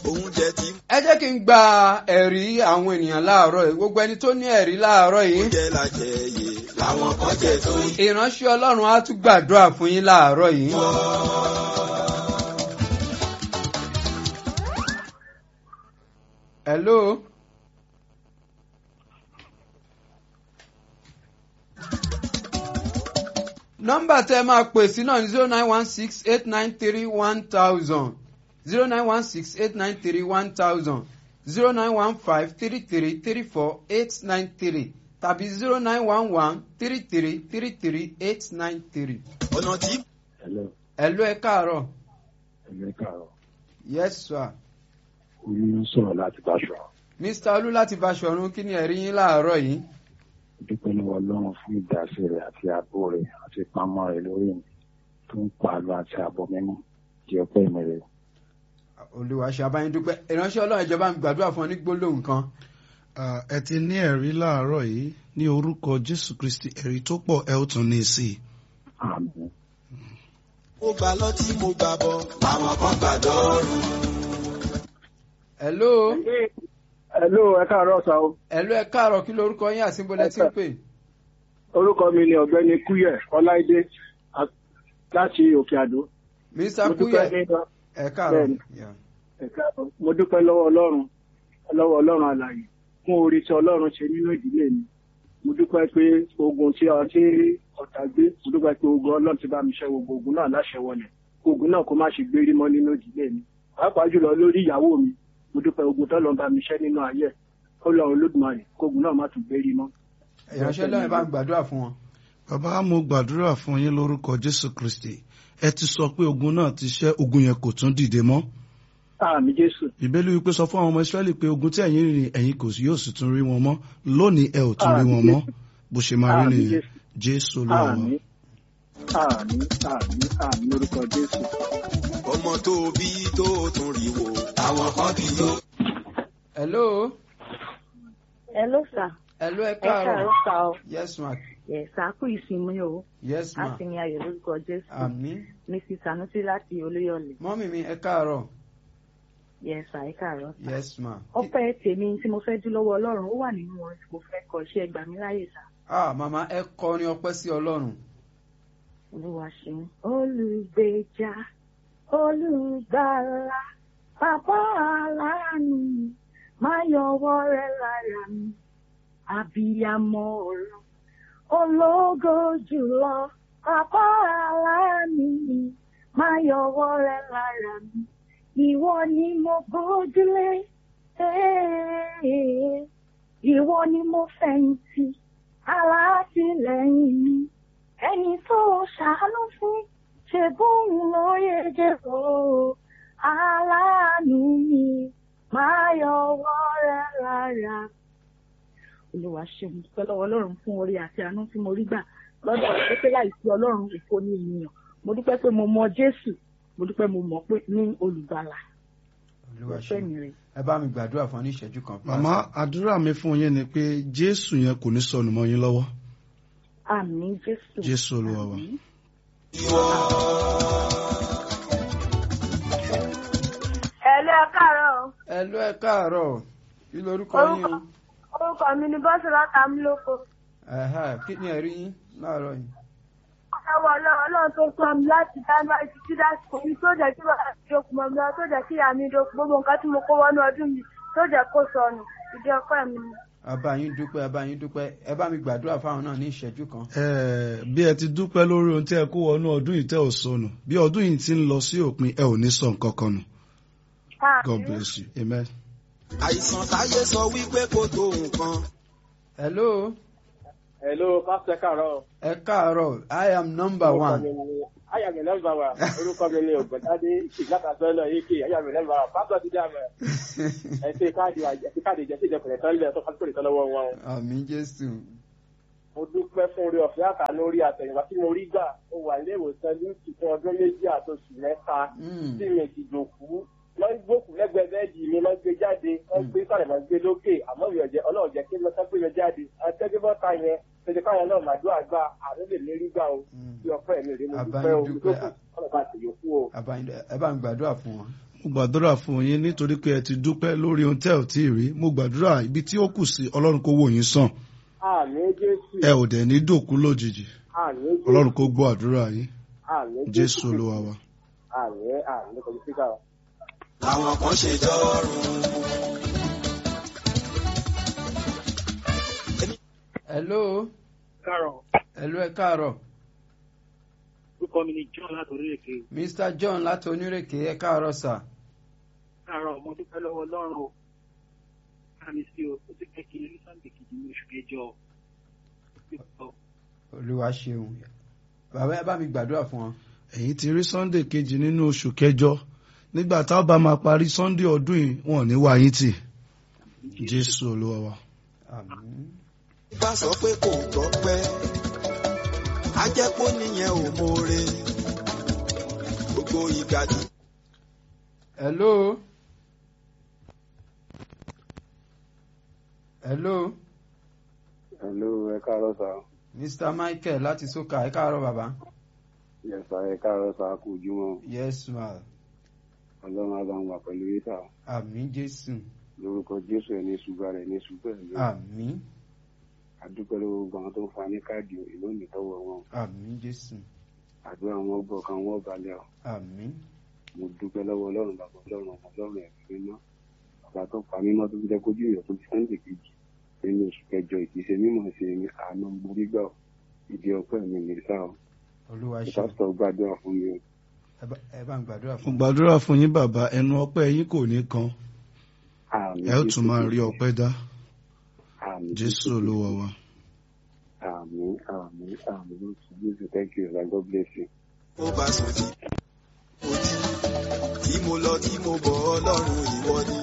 oúnjẹ tí ẹ jẹ́ kí n gba ẹ̀rí àwọn ènìyàn láàárọ̀ yìí gbogbo ẹni tó ní ẹ̀rí láàárọ̀ yìí oúnjẹ la jẹ yé làwọn kan jẹ tó ń ìránṣẹ́ ọlọ́run á tún gbàdúrà fún yín láàárọ̀ yìí. hello. nọ́mbà tẹ́ máa pè sí náà ní zero nine one six eight nine three one thousand zero nine one six eight nine three one thousand zero nine one five three three three four eight nine three tàbí zero nine one one three three three three eight nine three. ọ̀nà tí Hello, hello ẹ káàárọ̀ ẹ̀mí kàrọ̀. yes sir Olú ń sọ̀rọ̀ láti Báṣọ. mr olú láti Báṣọ̀run kí ni ẹ̀rí yín láàárọ̀ yìí. Dúpẹ́ lọ́wọ́ Ọlọ́run fún ìdásí rẹ̀ àti ààbò rẹ̀ àti ìpamọ́ rẹ̀ lórí mi tó ń pa àlọ́ àti àbọ̀ mímọ́ jẹ́ ọpẹ́ mi rẹ̀. olúwa ṣe abáyín dúpẹ́ ìránṣẹ́ ọlọ́run ìjọba mi gbàdúrà fún ọ ní gbólóhùn kan. Ah, ẹ ti ní ẹ̀rí láàárọ̀ yìí ní orúkọ jésù kristi ẹ̀rí tó pọ̀ ẹ ó tún ní sí i. Àmín. mo gbà lọ tí mo gbà bọ̀ làwọn kan gbà dọ́rùn. hello Hello, ẹ káàárọ̀ sá o. hello ẹ káàárọ̀ kí lorúkọ yín àti bọ́lẹ̀ tí ń pè. Orúkọ mi ni ọ̀gbẹ́ni Kúyẹ̀ Ọláìdé a- láti Òkè Àdó. mr Mo dúpẹ́ kúyẹ̀ ní ẹ káàárọ̀. Bẹ́ẹ̀ni. Yeah. ẹ káàárọ̀. mo dúpẹ́ lọ́wọ́ Ọlọ́run lọ́wọ́ Ọlọ́run àlàyé fún orí tí Ọlọ́run ṣe nínú ìdílé mi. Mo dúpẹ́ pé ogun tí ọ tí ọ̀tá gbé, mo dúpẹ́ pé ogun Ọlọ́run ti bá mi ṣẹ́ gbogbo ogun náà láṣẹ wọlé. Ogun náà kó má ṣe gbérí mọ́ nínú ìdílé mi. Pàápàá jùlọ lórí ìyàwó mi, mo dúpẹ́ ogun tọ́lọ́ bá mi ṣẹ́ nínú ayé. Ọlọ́run Olódùmarè kógun náà má tún gbérí mọ́. ìránṣẹ́ ọlọ́run bá ń gbàdúrà fún wọn. bàbá mo gbàdúrà fún yín lórúkọ jésù kristi ẹ ti sọ pé ogun náà ti ṣẹ́ ogun yẹn kò tún dìde mọ́. Àmì Jésù. ìbéèrè wípé sọ fún àwọn ọmọ israẹli pé ogun tí ẹ̀yin rìn ẹ̀yin kò sí yóò sì tún rí wọn mọ́ lónìí ẹ ò tún rí wọn mọ́ bó ṣe máa rí Àmín, nìyẹn Jésù. jésù olúwa wa. Àmì àmì àmì àmì lórúkọ Jésù. ọmọ tó bí tó tún rí wò làwọn kan bí yó. hello Hello sir. hello ẹ Ẹ káàárọ̀ káàárọ̀. sá o. yes ma Yes, a kú ìsinmi o. yes A ma sì ní ayọ̀ lórúkọ Jésù. àmín Mrs. Sanusi láti Olúyọ̀lé. mọ́mì mi ẹ káàárọ̀ Yes, sir, ẹ káàárọ̀ sá. yes ma. Ọpẹ́ tèmi tí mo fẹ́ dú lọ́wọ́ Ọlọ́run ó wà nínú orin tí mo fẹ́ kọ iṣẹ́ ẹgbà mi láyè sá. ah màmá ẹ kọrin ọpẹ́ sí ọlọ́run. Olúwa ṣeun. Olùgbèjà, olùgbàlà, bàbá aláàánú, máa yọwọ́ rẹ̀ lára mi. Àbíyamọ ọ̀run, ológo jùlọ, bàbá aláàánú mi, máa yọwọ́ rẹ̀ lára mi. Ìwọ ni mo gbójúlé, eh, ìwọ ni mo fẹ̀yìntì, alátìlẹ́yìn mi ẹni tó ṣàánú fún ṣe bóun ló yege o aláàánú mi máa yọwọ́ rẹ lára. olúwa ṣeun dúpẹ́ lọ́wọ́ ọlọ́run fún orí àti àánú tí mo rí gbà lọ́dọ̀ rẹ̀ pé láìsí ọlọ́run òfo ní ènìyàn mo dúpẹ́ pé mo mọ jésù mo dúpẹ́ mo mọ̀ pé ní olùgbàlà olúwa ọpẹ́ ṣe mi rè. ẹ bá mi gbàdúrà fún ọ ní ìṣẹ́jú kan. màmá àdúrà mi fún yín ni pé jésù yẹn kò ní sọnù mọ́ yín lọ́wọ́ àmín jésù. jésù olúwa wa. Àmín. Ẹ̀lú ẹ káàárọ̀. hello ẹ káàárọ̀ kí lorúkọ yín o. Orúkọ mi ni Bọ́sẹ̀ láti Amúlòkó. Ẹ̀hẹ́, kí ni ẹ̀rí yín láàárọ̀ yìí. Ẹwọ ọlọ́run ọlọ́run tó sọ mi láti January títí dásìkò mi tó jẹ́ kí bàbá mi dókun mọ́ mi lọ tó jẹ́ kí ìyá mi dókun gbogbo nǹkan tí mo kó wọnú ọdún mi tó jẹ́ kó sọnù ìdí ọpẹ́ mi ni. abá yín dúpẹ́ abá yín dúpẹ́ ẹ bá mi gbàdúrà fáwọn náà ní ìṣẹ́jú kan. Ẹ, bí ẹ ti dúpẹ́ lórí ohun tí ẹ kó wọnú ọdún yìí tẹ́ ò sọnù bí ọdún yìí ti ń lọ sí òpin ẹ ò ní sọ nǹkan kan nù God bless you amen. àìsàn táyé sọ wípé kò tó nǹkan. hello Hello, Pásítọ̀ káàárọ̀. ẹ káàárọ̀ i am number one. Ayàmì nọ́mbà wa, orúkọ mi ni Ògbẹ́tádé ìgbàkàtọ́ náà yéké ayàmì nọ́mbà wa, pásítọ̀ ti dáàmú ẹ̀. Ẹ ṣe káàdì ẹ ṣe káàdì ìjẹ́sí ìjọkùnrin ẹ̀tọ́ ilẹ̀ tó fásitì ìtọ́ lọ́wọ́ wọn. àmín jésù. Mo dúpẹ́ fún orí ọ̀fẹ́ àtàánú orí àtẹ̀yìnwá tí mo rí gbà. Mo wà ilé ìwòsàn lúùtì fún ọdún méjì àtòṣù mẹ́ta Mm. tí mi ti dòkú. Wọ́n gbókù lẹ́gbẹ̀ẹ́ bẹ́ẹ̀dì mi, wọ́n gbé jáde, wọ́n gbé sàlẹ̀, wọ́n gbé lókè, àmọ́ mi ò jẹ́ ọlọ́run jẹ́ kí wọ́n sọ pé mi jáde. Àtẹ́gbẹ́bọ́ta yẹn, ṣèṣe káwọn náà màdúrà gbà, àánú lè lérí gbà o. Mm. Bí ọpẹ́ mi rèé mo Àbáyé dúpẹ́ o, dúpẹ́. ìdókù, ọlọ́run bá ti yòókù o. Àbá yín- ẹ bá mi gbàdúrà fún wọn. mo gbàdúrà fún yín nítorí pé ẹ ti dúpẹ́ lórí ohun tẹ́ ò tí ì rí mo gbàdúrà ibi tí ó kù sí ọlọ́run kó wò yín sàn àmì jésù ẹ ò dẹ̀ ní dòkú lójijì àmì jésù ọlọ́run kó gbọ́ àdúrà yín àmì jésù olúwa wa. àmì àmì kò ní síkà wa. àwọn kan ṣe dọ́rùn. hello kárọ̀ hello ẹ káàárọ̀ orúkọ mi ni john láti orílẹ̀-èdè mr john láti onírèké ẹ káàárọ̀ sà kárọ̀ mo dúpẹ́ lọ́wọ́ ọlọ́run o káàmì sí o ó ti pẹ́ kí ní sunday kejì ní oṣù kẹjọ olúwa ṣeun bàbá ẹ bá mi gbàdúrà fún wọn. ẹ̀yin ti rí sunday kejì nínú oṣù kẹjọ nígbà tá a bá máa parí sunday ọdún yìí wọn ò ní wá yín tì jésù olúwa wa. àmín. bá sọ pé kò gbọ́ pẹ́ á jẹ́ kó níyẹn ò mọ̀ọ́re gbogbo ìgbà tí. hello hello hello ẹ káàárọ̀ sá mr michael láti soka ẹ káàárọ̀ bàbá yes sá ẹ káàárọ̀ sá kú ojúmọ́ yes ma ọlọ́run á bá ń wà pẹ̀lú yín sá àmín jésù lórúkọ jésù ẹ̀ ní ṣùgbọ́n rẹ̀ ní ṣùgbọ́n ẹ̀ ló àmín àdúpẹ́ lọ́wọ́ gbogbo àwọn tó ń fa ní káàdì ìlú nìtọ́wọ́ wọn àmín jésù àdúrà wọn gbọ́ kan wọ́n balẹ̀ ọ́ àmín mo dúpẹ́ lọ́wọ́ ọlọ́run bàbá ọlọ́run ọmọ ọlọ́run ẹ̀mí mímọ́ bàbá tó pa mímọ́ tó fi jẹ́ kójú ìyọ̀ tó fi sunday kejì nínú oṣù kẹjọ ìkíṣe mímọ̀ ṣe ní àánú borí gbà ọ́ ìdí ọpẹ́ mi ní sá ọ́ olúwa ṣeun pásítọ̀ gbàdúrà fún mi o ẹ bá- ẹ bá ń gbàdúrà mo fún wọn. gbàdúrà fún yín bàbá ẹnu ọpẹ́ yín kò ní kan àmì ẹ ó tún máa rí ọpẹ́ dá àmì jésù olúwa wa. àmì àmì àmì lóṣù jésù thank you sir god bless you. ó bá sùn tí ó jí tí mo lọ tí mo bọ̀ ọlọ́run ìwọ ni